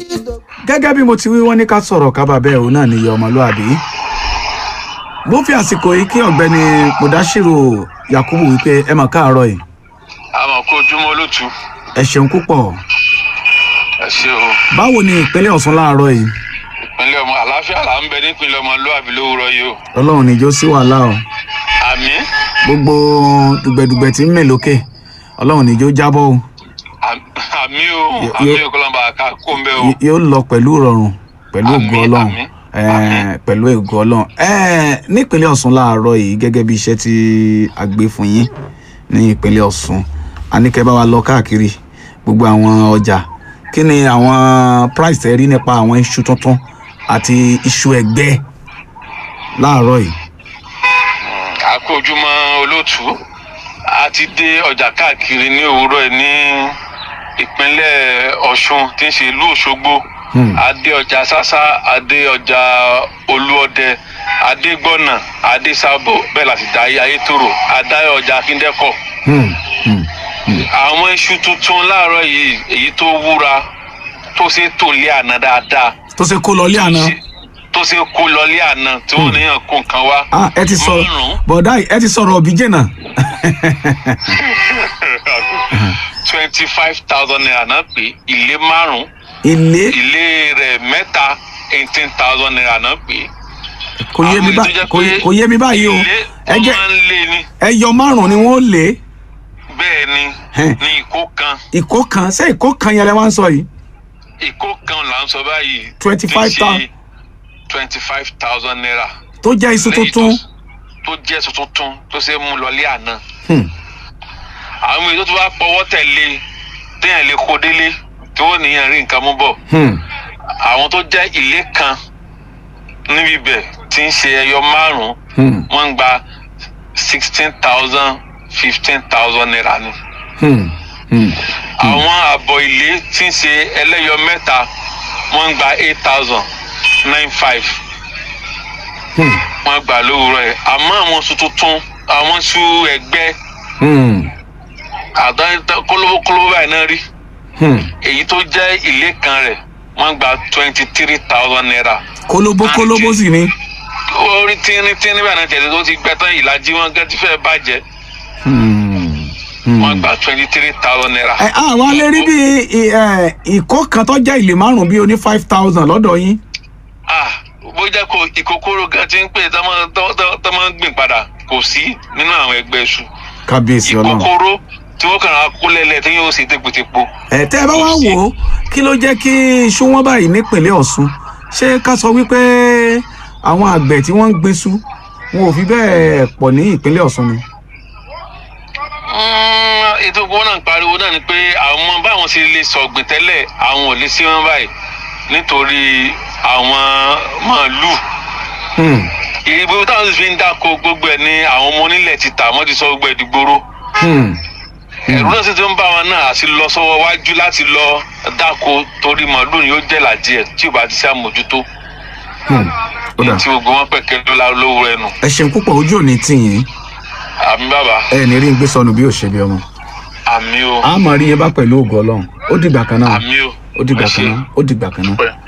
gẹ́gẹ́ bí mo ti wí wọ́n ní ká sọ̀rọ̀ kábà bẹ́ẹ̀ òun náà níyẹ ọmọlúàbí mo fi àsìkò yìí kí ọ̀gbẹ́ni mudashiru yakubu wípé ẹ mà káàárọ̀ yìí àmọ̀ kó ojúmọ́ olótú ẹ ṣeun púpọ̀ ẹ ṣe o báwo ni ìpínlẹ̀ ọ̀ṣun láàárọ̀ yìí ìpínlẹ̀ ọmọ àlàáfíà là ń bẹ nípínlẹ̀ ọmọlúwàbí lówùrọ̀ yìí o ọlọ́run níjó sí wàhálà o àmì gbogbo dùgbẹ̀dùgbẹ̀ tí ń mè lókè ọlọ́run níjó jábọ́ o àmì o Yo- àmì yo- òkúlọ́mbà ká kó ń bẹ́ o Y- yóò lọ pẹ̀lú ìrọ̀rùn pẹ̀lú Àmín, ògo ọlọ́run àmín, Eh, àmín. pẹ̀lú ògo ọlọ́run Eh, nípínlẹ̀ ọ̀ṣun láàárọ̀ yìí gẹ́gẹ́ bí iṣẹ́ tí a gbé fún yín ní ìpínlẹ̀ ọ̀ṣun a ní kẹ́ bá wa lọ káàkiri gbogbo àwọn ọjà kí ni àwọn price tẹ́ rí nípa àwọn iṣu tuntun àti iṣu ẹ̀gbẹ́ láàárọ̀ yìí a kó ojúmọ́ olótú a ti dé ọjà káàkiri ní òwúrọ̀ ẹ̀ ní ìpínlẹ̀ ọ̀ṣun tí ń ṣe ìlú òṣogbo Hmm. a dé ọjà sásá a dé ọjà olúọdẹ a dé gbọ̀nà a dé sábò bẹ́ẹ̀ láti dá ayétòrò a dá ọjà akíndẹ́kọ̀ Hmm, hmm, hmm. àwọn iṣu tuntun láàárọ̀ yìí èyí tó wúra tó ṣe tò lé àná dáadáa tó ṣe kó lọ ilé àná tó ṣe kó lọ lé àná tí wọ́n níyàn kó nǹkan wá. Ah, ẹ ti sọ Márùn-ún. bọ̀dá yìí, ẹ ti sọ̀rọ̀ òbí jẹ̀nà twenty five thousand naira náà pé ilé márùn ilé ilé rẹ̀ mẹ́ta eighteen thousand naira náà pé. kò yé mi Àwọn bá- èyí tó jẹ́ kò yé- pé kò yé mi báyìí o ilé ẹ tó jẹ́ máa ń lé ní ẹyọ márùn ni wọn ó lé bẹ́ẹ̀ ni Hẹ́n. ní ìkó kan ìkó kan ṣé ìkó kan yẹn lẹ wá ń sọ yìí ìkó kan là ń sọ báyìí. 25,000. twenty five thousand naira. tó jẹ́ iṣu Lẹ́yìn tuntun tó- tó jẹ́ iṣu tuntun tó ṣe é mú lọlé àná. Hmm, àwọn èyí tó ti wá pọwọ́ tẹ̀lé téèyàn lè kó délé tí wọ́n níyàn rí nǹkan mú bọ̀. hmm, àwọn tó jẹ́ ilé kan níbi ibẹ̀ tí ń ṣe ẹyọ márùn-ún hmm, wọ́n ń gba sixteen thousand fifteen thousand naira ni. hmm, hmm. àwọn àbọ̀ ilé tí ń ṣe ẹlẹ́yọ mẹ́ta wọ́n ń gba eight thousand nine five Hmm, wọ́n gbà lówùúrọ̀ yẹn àmọ́ àwọn oṣù tuntun àwọn oṣù ẹgbẹ́ hmm, àdáyé kólóbó kólóbó báyìí náà rí hmm. èyí tó jẹ́ ilé kan rẹ̀ wọ́n gba twenty three thousand naira. kólóbó kólóbó sì ni orí tínrín tínrín báyìí náà tẹ̀lé tó ti gbẹ tán ìlàjì wọn gẹ́tí fẹ́ bàjẹ́ Hmm, hmm. wọ́n gba twenty three thousand naira. ẹ àwọn alẹ́ rí bí i- ẹ, ìkó kan tó jẹ́ ilé márùn bí oní five thousand lọ́dọ̀ yín ah bó jẹ́ kó ìkókóró gan ti ń pè tó máa ń gbìn padà kò sí nínú àwọn ẹgbẹ́ iṣu kábíyèsí ọlọ́run ìkókóró tí wọ́n kàn án kó lẹ́lẹ̀ tí yóò ṣe tégbòtégbò. ẹ tẹ́ ẹ bá wá kò sí. wò ó kí ló jẹ́ kí iṣu wọn báyìí nípìnlẹ̀ ọ̀ṣun ṣé ká sọ wípé àwọn àgbẹ̀ tí wọ́n ń gbéṣu wọn ò fi bẹ́ẹ̀ pọ̀ ní ìpínlẹ̀ ọ̀ṣun ni. Mm, ètò ìgbọ́n náà ń pariwo náà ni pé àwọn báwọn ṣe lè sọ̀gbìn tẹ́lẹ̀ àwọn ò lè sí wọn báyìí nítorí àwọn màálùú Hmm, ìbò táwọn sì fi ń dáko gbogbo ẹ̀ ní àwọn ọmọ onílẹ̀ ti tà wọ́n ti sọ gbogbo ẹ̀ dìgboro hmm, ẹ̀rù náà sì ti ń bá wọn náà àti lọ sọ́wọ́ wájú láti lọ dáko torí màálùú ni ó jẹ́ làjẹ́ ẹ̀ tí ò bá ti ṣe àmójútó hmm. ó dà tí gbogbo wọn pẹ̀kẹ́ ló la lówó ẹnu ẹ ṣeun púpọ̀ ojú òní tì yín àmì bàbá ẹ ní rí n gbé sọnù bí òṣèlú ọmọ àmì o a máa rí yẹn bá pẹ̀lú ògo ọlọ́run ó dìgbà kan náà àmì o ó dìgbà ẹ kan ṣé. náà ó dìgbà kan náà. Pẹ́.